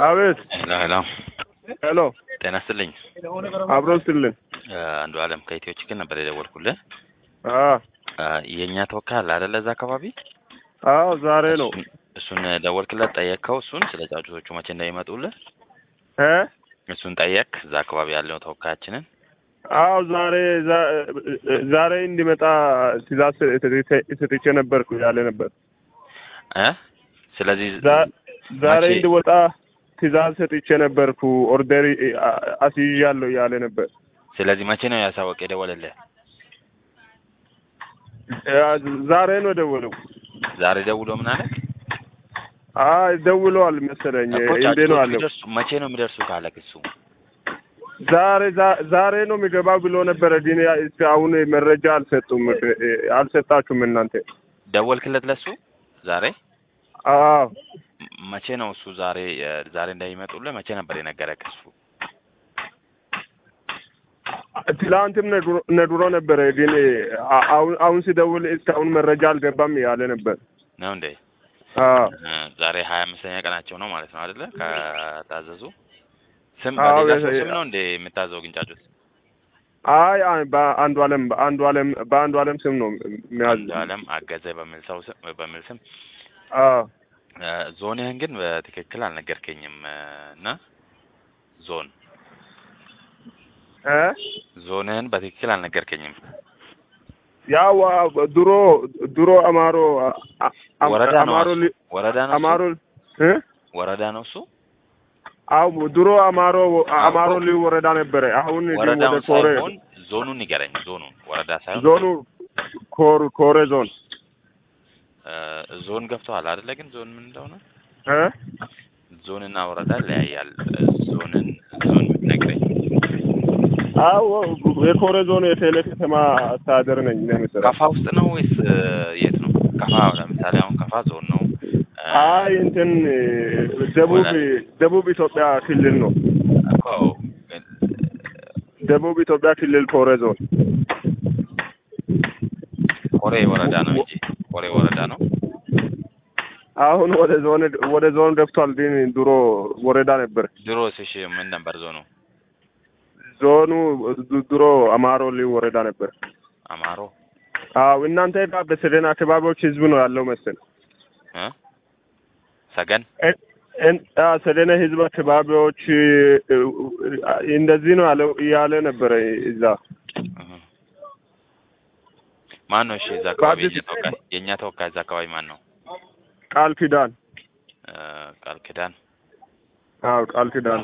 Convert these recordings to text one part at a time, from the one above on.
አቤት። ሄሎ ሄሎ ሄሎ ጤና ይስጥልኝ። አብሮ ስልን አንዱ አለም ከኢትዮ ችግር ነበር የደወልኩልህ። አ አ፣ የእኛ ተወካይ አለ አይደለ? እዛ አካባቢ አዎ ዛሬ ነው እሱን- እሱን ደወልክለት፣ ጠየቅከው? እሱን ስለ ጫጩቶቹ መቼ እንደሚመጡልህ እ እሱን ጠየቅ? እዛ አካባቢ ያለው ተወካያችንን አዎ ዛሬ ዛ- ዛሬ እንዲመጣ ትእዛዝ ሰጥቼ ነበርኩ ያለ ነበር። እ ስለዚህ ዛ- ዛሬ መቼ? እንዲወጣ ትእዛዝ ሰጥቼ ነበርኩ። ኦርደር አ- አስይዣለሁ ያለ ነበር። ስለዚህ መቼ ነው ያሳወቅ የደወለልህ? ያ- ዛሬ ነው ደውለው። ዛሬ ደውሎ ምን አለክ? አይ ደውለዋል መሰለኝ። እኮ እንዴ ነው ጫጩቶቹ አለው። ይደርሱ መቼ ነው የሚደርሱ ካለክ እሱ ዛሬ ዛ- ዛሬ ነው የሚገባው ብሎ ነበረ። ግን ያ- እስከ አሁን መረጃ አልሰጡም። አልሰጣችሁም እናንተ? ደወልክለት ለሱ ዛሬ? አዎ ም- መቼ ነው እሱ ዛሬ እ፣ ዛሬ እንደሚመጡልህ መቼ ነበር የነገረክ እሱ? ትላንትም ነድሮ- ነድሮ ነበረ። ግን አ- አሁን አሁን ሲደውል እስካሁን መረጃ አልገባም ያለ ነበር። ነው እንዴ? አዎ እ፣ ዛሬ ሀያ አምስተኛ ቀናቸው ነው ማለት ነው አይደለ? ከታዘዙ ስም አዎ፣ በሌላ ሰው የ- ስም ነው እንዴ የምታዘው ግንጫጩት? አይ አይ በአንዱ አለም በአንዱ አለም በአንዱ አለም ስም ነው የሚያዝ አንዱ አለም አገዘ በሚል ሰው ስም በሚል ስም አዎ እ፣ ዞንህን ግን በትክክል አልነገርከኝም እ፣ እና ዞን እ ዞንህን በትክክል አልነገርከኝም። ያው አ- ድሮ ድሮ አማሮ አ- አ- ወረዳ ነው አማሮ እሱ? ሊ- ወረዳ ነው እሱ? አማሮ እ ወረዳ ነው እሱ? አው ድሮ አማሮ አማሮ ልዩ ወረዳ ነበረ። አሁን ግን ወደ ወረዳውን ኮሬ ሳይሆን ዞኑን ንገረኝ። ዞኑን ወረዳ ሳይሆን ዞኑ ኮር ኮሬ ዞን እ፣ ዞን ገብተዋል አይደለ? ግን ዞን ምን እንደሆነ እ ዞንና ወረዳ ይለያያል። እ፣ ዞንን ዞን ብትነግረኝ። አዎ የኮሬ ዞን የቴሌ ከተማ አስተዳደር ነኝ ነው የምሰራው። ከፋ ውስጥ ነው ወይስ እ፣ የት ነው? ከፋ ለምሳሌ አሁን ከፋ ዞን ነው። እ፣ አይ እንትን ደቡብ ደቡብ ኢትዮጵያ ክልል ነው። እኮ እ፣ ደቡብ ኢትዮጵያ ክልል ኮሬ ዞን ኮሬ ወረዳ ነው እንጂ ኮሬ ወረዳ ነው። አሁን ወደ ዞን ወደ ዞን ገብቷል። ግን ድሮ ወረዳ ነበር። ድሮስ እሺ ምን ነበር ዞኑ? ዞኑ ድ- ድሮ አማሮ ልዩ ወረዳ ነበር። አማሮ አዎ እናንተ ጋር በሰደን አካባቢዎች ህዝብ ነው ያለው መሰል እ ሰገን እን- እን- አ ሰደነ ህዝብ አካባቢዎች እ፣ እንደዚህ ነው ያለው እያለ ነበረ እዛ እህ። ማን ነው? እሺ እዛ አካባቢ በአዲስ- የኛ ተወካይ የእኛ ተወካይ እዛ አካባቢ ማን ነው? ቃል ኪዳን እ፣ ቃል ኪዳን አዎ ቃል ኪዳን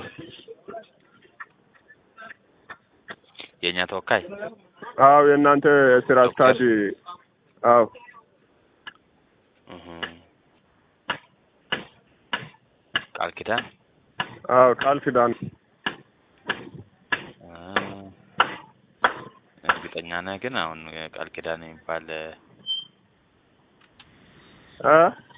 የእኛ ተወካይ አዎ የእናንተ ስራ አስኪያጅ አዎ እህ። ቃል ኪዳን አዎ ቃል ኪዳን እ፣ እርግጠኛ ነህ ግን አሁን ቃል ኪዳን የሚባል እ፣ አ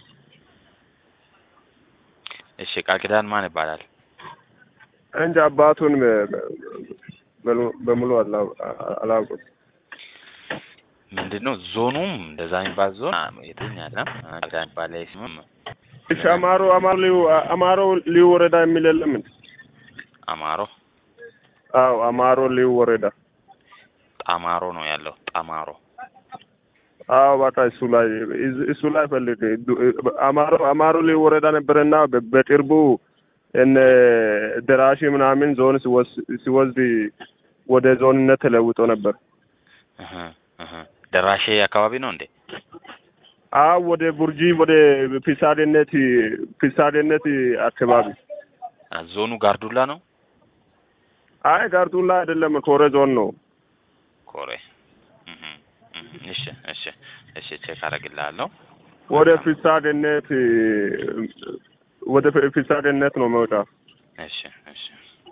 እሺ ቃል ኪዳን ማን ይባላል? እንጂ አባቱን በ- በ- በሙሉ አላ- አላውቅም። ምንድን ነው ዞኑም እንደዛ የሚባል ዞን አ፣ የትኛ ነው? ቃል ኪዳን የሚባል ስምም እሺ አማሮ አማሮ ልዩ አማሮ ልዩ ወረዳ የሚል የለም እንዴ? አማሮ አዎ አማሮ ልዩ ወረዳ ጣማሮ ነው ያለው። ጣማሮ አዎ በቃ እሱ ላይ እዝ- እሱ ላይ ፈልግ ዱ- አማሮ አማሮ ልዩ ወረዳ ነበረና በ- በቅርቡ እነ ደራሺ ምናምን ዞን ሲወስ- ሲወስድ ወደ ዞንነት ተለውጦ ነበር። እህ፣ እህ። ደራሼ አካባቢ ነው እንዴ? አዎ ወደ ቡርጂ ወደ ፊሳዴነት ፊሳዴነት አካባቢ አ፣ ዞኑ ጋርዱላ ነው። አይ ጋርዱላ አይደለም ኮሬ ዞን ነው። ኮሬ እህ፣ እህ። እሺ እሺ እሺ ቼክ አደርግልሃለሁ። ወደ ፊሳዴነት ወደ ፊሳዴነት ነው መውጫ እሺ እሺ